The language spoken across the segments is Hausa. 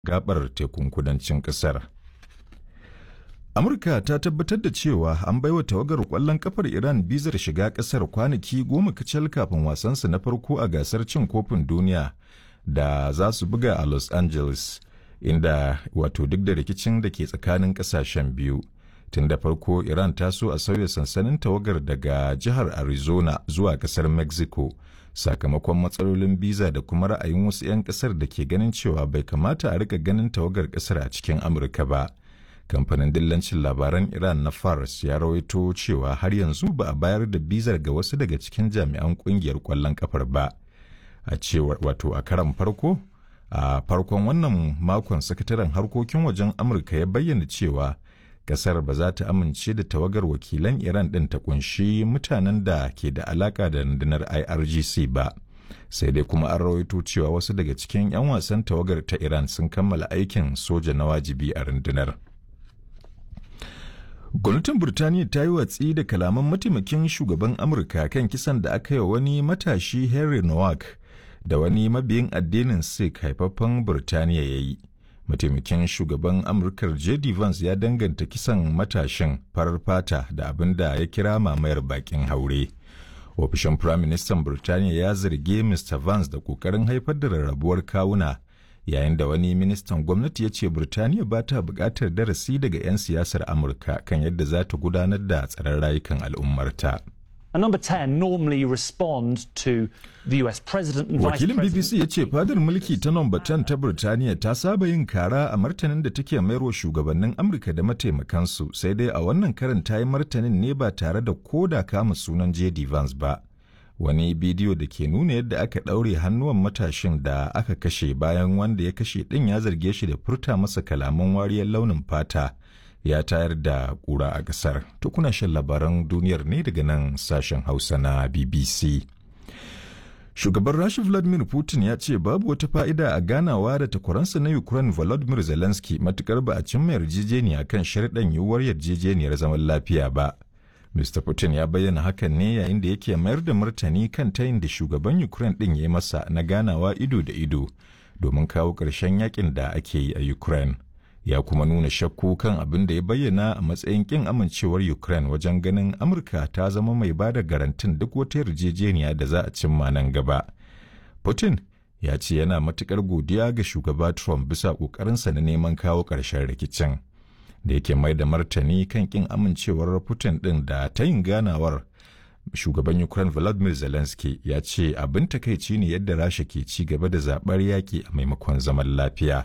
gabar tekun kudancin kasar. Amurka ta tabbatar da cewa an baiwa tawagar kwallon kafar Iran bizar shiga kasar kwanaki goma kacal kafin wasansu na farko a gasar cin kofin duniya da za su buga a Los Angeles, inda wato duk da rikicin da ke tsakanin kasashen biyu. Tun da farko Iran ta so a sauya sansanin tawagar daga jihar Arizona zuwa kasar Mexico. sakamakon matsalolin biza da kuma ra'ayin wasu 'yan kasar da ke ganin cewa bai kamata a rika ganin tawagar kasar a cikin amurka ba kamfanin dillancin labaran iran na fars ya rawaito cewa har yanzu ba a bayar da bizar ga wasu daga cikin jami'an kungiyar kwallon kafar ba a cewar wato a karan farko a farkon wannan makon sakataren harkokin wajen amurka ya bayyana cewa kasar ba za ta amince da tawagar wakilan Iran ɗin ta kunshi mutanen da ke da alaka da rundunar IRGC ba. Sai dai kuma an rawaito cewa wasu daga cikin 'yan wasan tawagar ta Iran sun kammala aikin soja na wajibi a rundunar. Gwamnatin Burtaniya ta yi watsi da kalaman mataimakin shugaban Amurka kan kisan da aka yi wani matashi Henry Nowak da wani mabiyin addinin Sikh haifaffen Burtaniya ya yi. mataimakin shugaban amurkar jd vance ya danganta kisan matashin farar fata da abin da ya kira mamayar bakin haure ofishin firaministan birtaniya ya zarge mr vance da kokarin haifar da rarrabuwar kawuna yayin da wani ministan gwamnati ya ce birtaniya ba ta buƙatar darasi daga 'yan siyasar amurka kan yadda za ta gudanar da tsaron rayukan al'ummarta. And number 10 normally respond to the US president and Wakilin vice BBC ya ce fadar mulki ta nomba 10 ta Birtaniya ta saba yin kara a martanin da take mayarwa shugabannin Amurka da mataimakansu sai dai a wannan karin ta yi martanin ne ba tare da koda kama sunan J.D. Vance ba. Wani bidiyo da ke nuna yadda aka ɗaure hannuwan matashin da aka kashe bayan wanda ya kashe ɗin ya zarge shi da furta masa kalaman wariyar launin fata. ya tayar da ƙura a ƙasar. Tukuna shan labaran duniyar ne daga nan sashen Hausa na BBC. Shugaban Rasha Vladimir Putin ya ce babu wata fa'ida a ganawa da takwaransa na Ukraine Volodymyr Zelensky matukar ba a cimma yarjejeniya kan sharɗan yiwuwar yarjejeniyar zaman lafiya ba. Mr. Putin ya bayyana hakan ne yayin da yake mayar da martani kan tayin da shugaban Ukraine ɗin ya yi masa na ganawa ido da ido domin kawo ƙarshen yakin da ake yi a Ukraine. ya kuma nuna shakku kan abin da ya bayyana a matsayin kin amincewar Ukraine wajen ganin Amurka ta zama mai ba da garantin duk wata yarjejeniya da za a cimma nan gaba. Putin ya ce yana matukar godiya ga shugaba Trump bisa ƙoƙarinsa na neman kawo ƙarshen rikicin. Da yake mai da martani kan kin amincewar Putin ɗin da ta yin ganawar shugaban Ukraine Volodymyr Zelensky ya ce abin takaici ne yadda Rasha ke ci gaba da zaɓar yaƙi a maimakon zaman lafiya.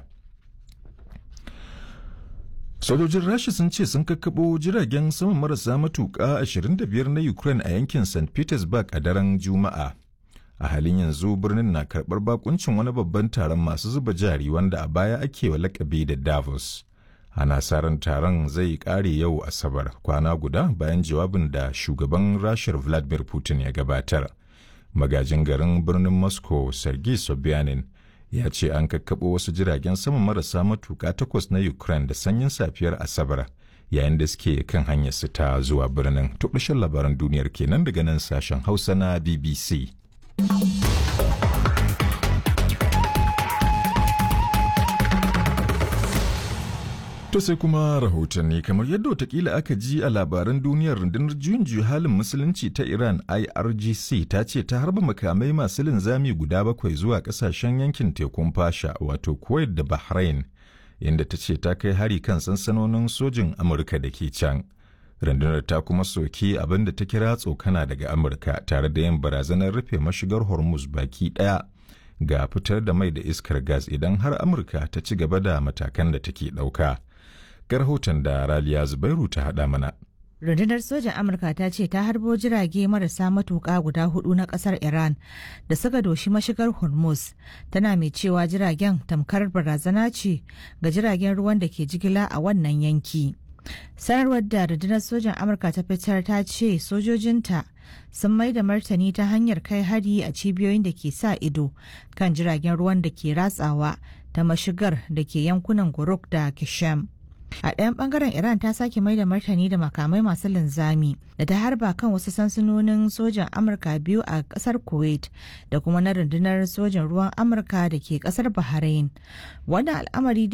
Sojojin Rasha sun ce sun kakkaɓo jiragen sama marasa matuƙa 25 na Ukraine a yankin St. Petersburg a daren Juma'a. A halin yanzu birnin na karɓar bakuncin wani babban taron masu zuba jari wanda a baya ake wa lakabi da Davos. Ana sa ran taron zai ƙare yau Asabar kwana guda bayan jawabin da shugaban Rashar Vladimir Putin ya gabatar. Magajin garin birnin Moscow Sergei Sobyanin ya ce an kakkaɓo wasu jiragen sama marasa matuƙa takwas na Ukraine da sanyin safiyar Asabar yayin da suke kan hanyar su ta zuwa birnin. Tuɓishin labaran duniyar kenan daga nan sashen Hausa na BBC. To sai kuma rahotanni kamar yadda watakila aka ji a labaran duniyar rundunar juyin juyi halin musulunci ta Iran IRGC ta ce ta harba makamai masu linzami guda bakwai zuwa kasashen yankin tekun fasha wato Kuwait da Bahrain inda ta ce ta kai hari kan sansanonin sojin Amurka da ke can. Rundunar ta kuma soki abin da ta kira tsokana daga Amurka tare da yin barazanar rufe mashigar Hormuz baki ɗaya ga fitar da mai da iskar gas idan har Amurka ta ci gaba da matakan da take ɗauka. ga rahoton da Raliya Zubairu ta haɗa mana. Rundunar sojan Amurka ta ce ta harbo jirage marasa matuƙa guda hudu na ƙasar Iran da suka doshi mashigar Hormuz, tana mai cewa jiragen tamkar barazana ce ga jiragen ruwan da ke jigila a wannan yanki. Sanarwar da rundunar sojan Amurka ta fitar ta ce sojojinta sun mai da martani ta hanyar kai hari a cibiyoyin da ke sa ido kan jiragen ruwan da ke ratsawa ta mashigar da ke yankunan Guruk da Kishem. A ɗayan ɓangaren Iran ta sake mai da martani da makamai masu linzami da ta harba kan wasu sansanonin sojan Amurka biyu a ƙasar Kuwait da kuma na rundunar sojan ruwan Amurka da ke ƙasar Bahrain. Wannan al'amari